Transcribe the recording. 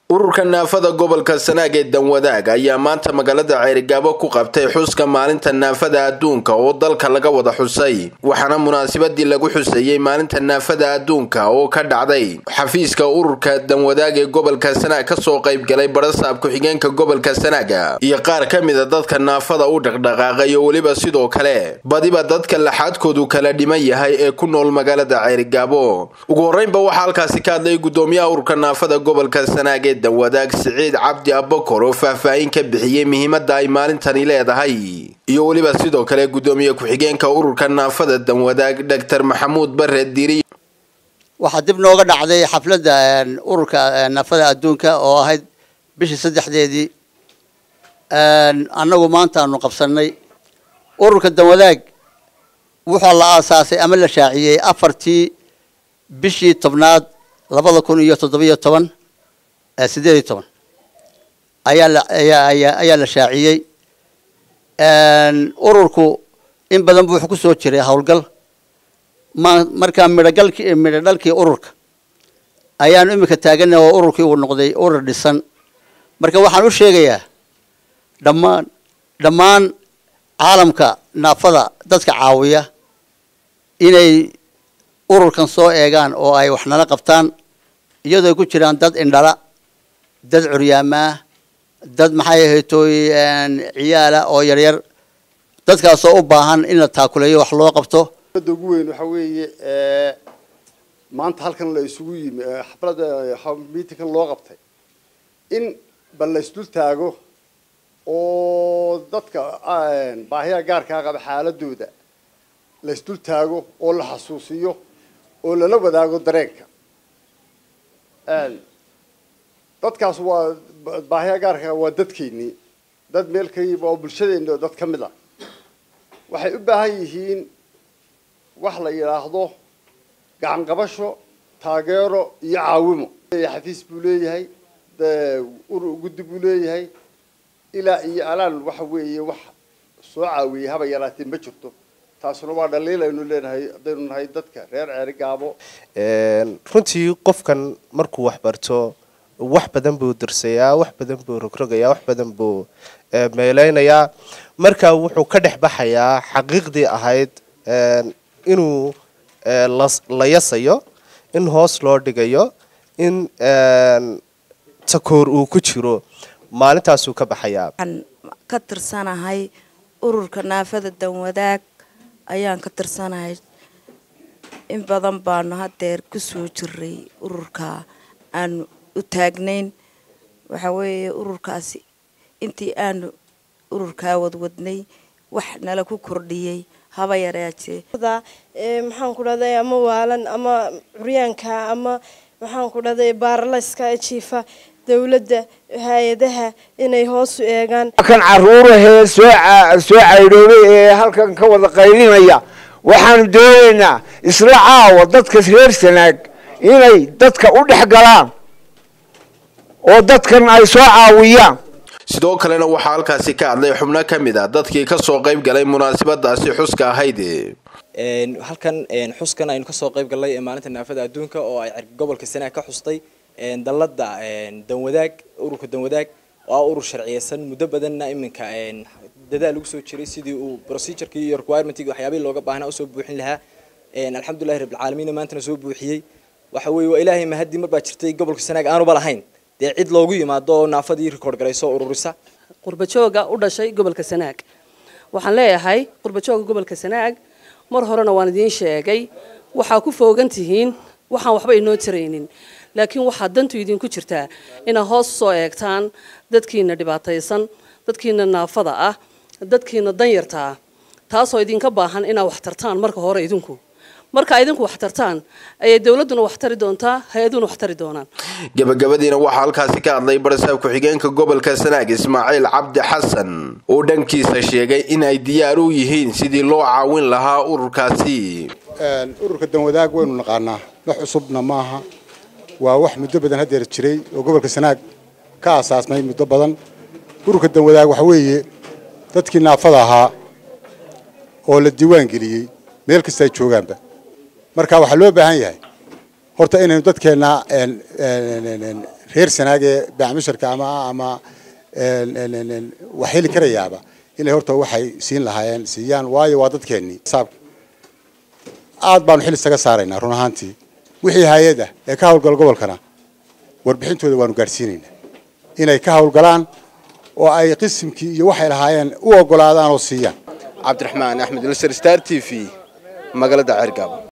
ururka naafada gobolka sanaag ee danwadaag ayaa maanta magaalada ceerigaabo ku qabtay xuska maalinta naafada adduunka oo dalka laga wada xusay waxaana munaasabadii lagu xuseeyey maalinta naafada adduunka oo ka dhacday xafiiska ururka danwadaag ee gobolka sanaag kasoo qaybgalay barasaab ku-xigeenka gobolka sanaaga iyo qaar ka mida dadka naafada u dhaqdhaqaaqay oo weliba sidoo kale badiba dadka laxaadkoodu kala dhiman yahay ee ku nool magaalada ceerigaabo ugu horeynba waxaa halkaasi ka hadlay gudoomiyaha ururka naafada gobolka sanaag ee danwadaag siciid cabdi abakor oo faahfaahin ka bixiyey muhiimada ay maalintani leedahay iyo weliba sidoo kale gudoomiye ku-xigeenka ururka naafada danwadaag doctor maxamuud bare diri waxaa dib nooga dhacday xafladda ururka naafada adduunka oo ahayd bishii saddexdeedii annagu maanta aanu qabsanay ururka danwadaag wuxuu la aasaasay ama la shaaciyey afartii bishii tobnaad labada kun iyo toddobiyo toban sideed iyo toban ayaa la ayaa ayaa la shaaciyey ururku in badan buu wuxuu kusoo jiray howlgal ma markaa midhogalkii midho dhalkii ururka ayaanu imika taaganah oo ururkii uu noqday urur dhisan marka waxaan u sheegayaa dhammaan dhammaan caalamka naafada dadka caawiya inay ururkan soo eegaan oo ay wax nala qabtaan iyadoo ay ku jiraan dad indhala dad curyaamaa dad maxay ahaytoy ciyaala oo yaryar dadkaasoo u baahan in la taakuleeyo wax loo qabto da ugu weyn waxa weeye maanta halkan la isugu yimi xaflada miitinkan loo qabtay in bal la isdul taago oo dadka baahiyaha gaarkaa qaba xaaladooda la isdul taago oo la xasuusiyo oo lala wadaago dareenka dadkaas waa baahiyaha gaarkaa waa dadkeennii dad meel ka yimi oo bulshadeeni oo dad ka mid ah waxay u baahan yihiin wax la yidhaahdo gacan qabasho taageero iyo caawimo xafiis buu leeyahay guddi buu leeyahay ilaa iyo alaan waxa weeye wax soo caawiyey haba yaraatee ma jirto taasuna waa dhaliil aynu leenahay haddaynu nahay dadka reer ceeri gaabo runtii qofkan markuu wax barto wax badan buu dirsayaa wax badan buu rogrogayaa wax badan buu meeleynayaa marka wuxuu ka dhex baxayaa xaqiiqdii ahayd inuu la yasayo in hoos loo dhigayo in takoor uu ku jiro maalintaasuu ka baxayaa waxaan ka tirsanahay ururka naafada danwadaag ayaan ka tirsanahay in badan baanu hadeer kusoo jiray ururka aanu u taagnayn waxa weeye ururkaasi intii aanu ururkaa wadwadnay wax nala ku kordhiyey haba yareejee maxaan ku dhahday ama waalan ama curyaanka ama maxaan ku dhahday baarlayska jiifa dawladda hay-adaha inay hoos u eegaan kan caruurahee soo soo caydhoobay ee halkan ka wada qaylinaya waxaanu doonaynaa isla caawa dadka reer sanaag inay dadka u dhex galaan oo dadkan ay soo caawiyaan sidoo kalena waxaa halkaasi ka hadlay xubno ka mid a dadkii kasoo qayb galay munaasabadaasi xuska ahayd halkan xuskan aynu kasoo qayb galnay ee maalinta naafada adduunka oo ay gobolka sanaag ka xustay dalada danwadaag ururka danwadaag oo urur sharciyeysan muddo badanna iminka dadaal lagu soo jiray sidii uu procedureki iyo requirementiga waxyaabihii looga baahnaa usoo buuxin lahaa alxamdulillahi rabbilcaalamiin maantana soo buuxiyey waxa weeye waa ilaahay mahadii mar baa jirtay gobolka sanaag aanuba lahayn dee cid loogu yimaado oo naafadii record garayso ururisa qurbajooga u dhashay gobolka sanaag waxaan leeyahay qurbajooga gobolka sanaag mar horena waan idiin sheegay waxaa ku foogan tihiin waxaan waxba inoo taraynin laakiin waxaa dantu idinku jirtaa inaad hoos usoo eegtaan dadkiina dhibaataysan dadkiina naafada ah dadkiina danyarta ah taasoo idinka baahan inaad wax tartaan marka hore idinku marka idinku wax tartaan ayay dowladduna wax tari doontaa hay-aduna wax tari doonaan gabagabadiina waxaa halkaasi ka hadlay barasaab ku-xigeenka gobolka sanaag ismaaciil cabdi xasan oo dhankiisa sheegay in ay diyaar u yihiin sidii loo caawin lahaa ururkaasi ururka danwadaag waynu naqaanaa wax cusubna maaha waa wax muddo badan hadeer jiray oo gobolka sanaag ka asaasmay muddo badan ururka danwadaag waxa weeye dadkii naafada ahaa oo la diiwaan geliyey meel kasta ay joogaanba marka waxaa loo baahan yahay horta inaynu dadkeenna reer sanaagee baacmisharka ama ama wax heli karayaaba inay horta waxay siin lahaayeen siiyaan waayo waa dadkeennii aad baanu xil isaga saaraynaa run ahaantii wixii hay-ad ah ee ka hawlgala gobolkana warbixintooda waanu gaadhsiinaynaa inay ka hawlgalaan oo ay qisimkii iyo waxay lahaayeen u ogolaadaan oo siiyaan cabdiraxmaan axmed ilsar star t v magaalada ceergaabo